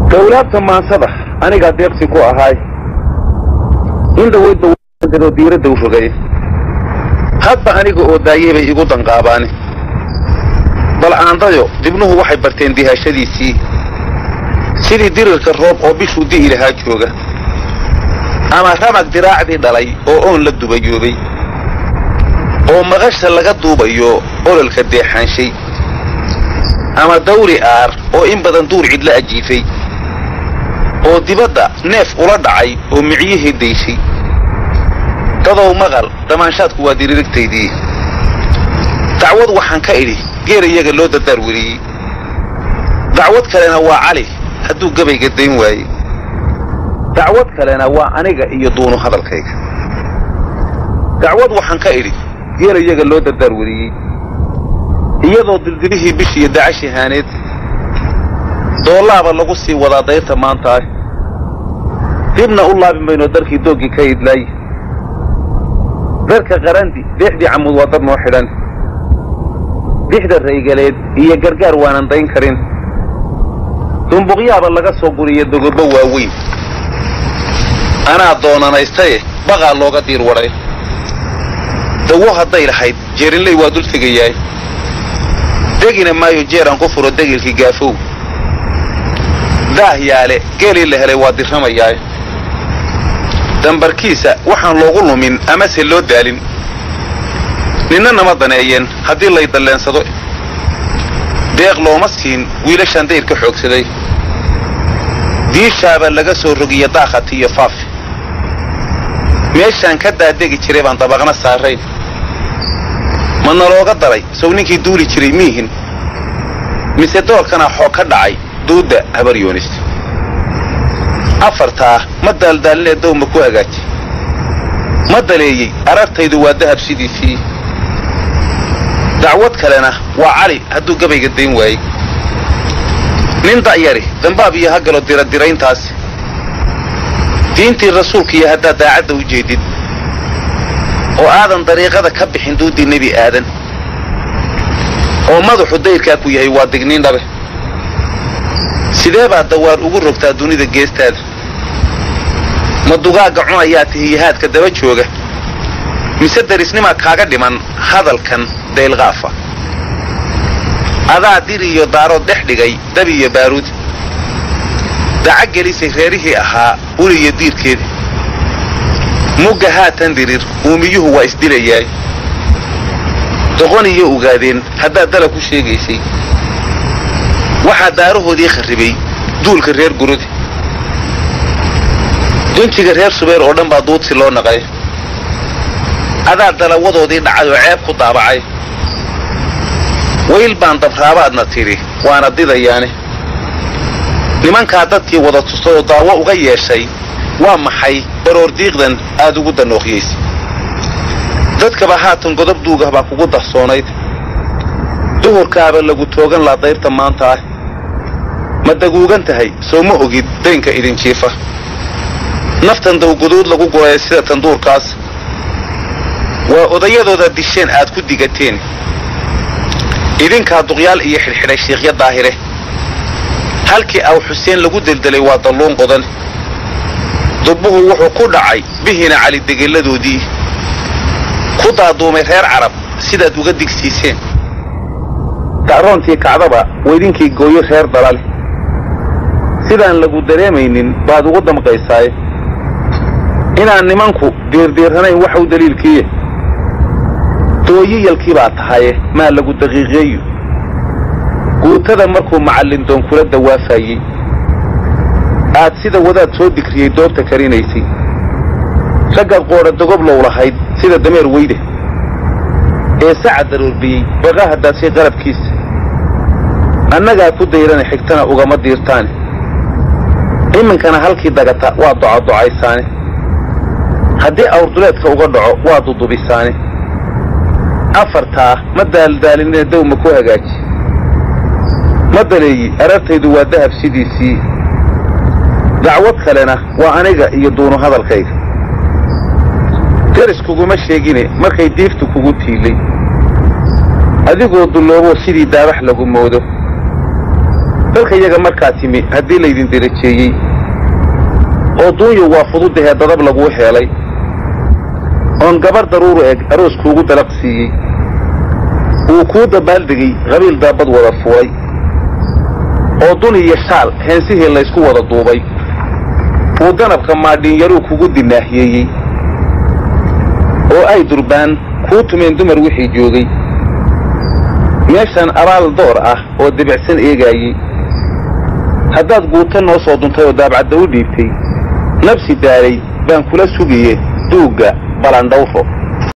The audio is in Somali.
dawlaabta maansada anigaa deeqsi ku ahaay in dhaweydba diiradda u rogay hadba aniga oo daayay bay igu danqaabaani bal aandayo dibnuhu waxay barteen dihaashadiisii sidii dirirka roob oo bishuu di'i lahaa jooga ama ramag diraacdii dhalay oo oon la dubayoobay oo maqasha laga duubayo ololka deexaanshay ama dawri aar oo in badan duur cidla ajiifay oo dibadda neef ula dhacay oo micyihii dayshay dadow maqal damaanshaadku waa diririgtaydii dacwad waxaan ka idhi geer iyaga loo dardaar weliyey dacwad kalena waa cali hadduu gabayga dayn waaye dacwad kalena waa aniga iyo duunu hadalkayga dacwad waxaan ka idhi geer iyaga loo dardaar weliyey iyadoo dildilihii bishiiyo dacashi haaneed doollaaba lagu sii wadaa dayrta maantaah dibna u laabin mayno darkii dooggii ka idlaay darka qarandi deexdii camud waa dar noo xidhan dixda raygaleed iyo gargaar waanan dayn karin dumbuqyaaba laga soo guriya dogobbo waaweyn anaa doonanaystaye baqaa looga diir wadhay dawo hadday lahayd jeerinley waa dul tegayaay degina maayo jeeraan ku furo degilkii gaafow daah yaale geelii la helay waa dirramayaay dambarkiisa waxaan loogu lumin amase loo daalin ninna nama daneeyeen haddii lay dalleensado deeq looma siin wiilashaan dayr ka xoogsaday diishaaba laga soo rogiya daakhati iyo faafi meeshaan ka daadegi jiray baan dabaqna saarayn ma nalooga daray sow ninkii duuli jiray miihin mise doorkanaa xoog ka dhacay duudda habaryoonis afartaa ma daaldaalinee dawma ku hagaaji ma daleeyey arartaydu waa dahab sidiisii dacwad kalena waa cali hadduu gabayga dayn waayey nin da'yari dambaab iyo ha galo diradirayntaasi diintii rasuulkiiyo haddaad daacadda u jeedid oo aadan dariiqada ka bixin duuddii nebi aadan oo madaxu dayrkaa ku yahay waa digniin dhabe sidee baad dawaar ugu rogtaa dunida geestaada ma dugaagga cunayaa tihiyahaadka daba jooga mise darisnimaa kaaga dhiman hadalkan daylqaafa adaa dir iyo daarood dhex dhigay dab iyo baaruud daca gelisay reerihii ahaa uliyo diirkeeda mugga haatan dirir uumiyuhu waa isdilayaay doqon iyo ogaadeen haddaad dala ku sheegaysay waxaa daarahoodii kharribay duulka reer gurudi dunjiga reer subeer oo dhan baa duudsi loo naqay adaa dalawadoodii dhacay oo ceeb ku daabacay wayl baan dabraabaadna tidhi waana didayaane nimankaa dadkii wada tustay oo daawo uga yeeshay waa maxay baroordiiqdan aad ugu danooqyaysa dadkaba haatan godob duugah baa kugu darsoonayd duhurkaaba lagu toogan laa dayrta maanta ah ma daguugan tahay soo ma ogid daynka idin jiifa naftan dawguduud lagu guraya sida tanduurkaas waa odayadooda disheen aad ku digateen idinkaa duqyaal iyo xidhxidhay shiikhya daahire halkii aw xuseen lagu deldelay waa dalluun qodan dubbuhu wuxuu ku dhacay bihina calidegelladoodii ku daaduumay reer carab sidaad uga digsiiseen dacroontii kacdaba weydinkii gooyo reer dalale sidaan lagu dareemaynin baad ugu damqaysaaye inaan nimanku diirdiirranayn waxau daliilkiiye dooyiyalkii baa tahaye maa lagu daqiiqeeyo guutada markuu macallin doon kula dawaafayey aad sida wadaad soo digriyey doobta karinaysay raggaad qoodha dogoblow lahayd sida dameer weyde ee sacad daroorbiyey baqa hadaadshay qalabkiisa annagaa ku dayrana xigtana ugama diirtaane iminkana halkii dagata waa docadocaysaane haddii awrduleedka uga dhaco waa dudubisaane afartaa ma daaldaalinee dawma ku hagaaji ma daleeyi arartaydu waa dahab sidiisii dacwad kalena waa aniga iyo duunu hadalkayga deris kuguma sheegine markay diiftu kugu tiilay adigoo dullooboo sidii daabax lagu moodo dalka iyaga markaa timi haddii laydin derajeeyey oo duunyo waa fududahee dadab laguu heelay oon gabar daruuru eg aroos kuugu dalaq siiyey wuu kuu dabaaldegay qabiil daabad wada fuulay oo dun iyo shaal heensihii laysku wada duubay wuu danabka maadhiinyaruu kugu dinaahiyeeyey oo ay durbaan kuu tumeen dumar wixii joogay meeshaan abaal door ah oo debicsan eegaayey haddaad guuto noo soo duntay oo daabcadda u dhiibtay nabsi daalay baan kula sugaye duugga balandhawro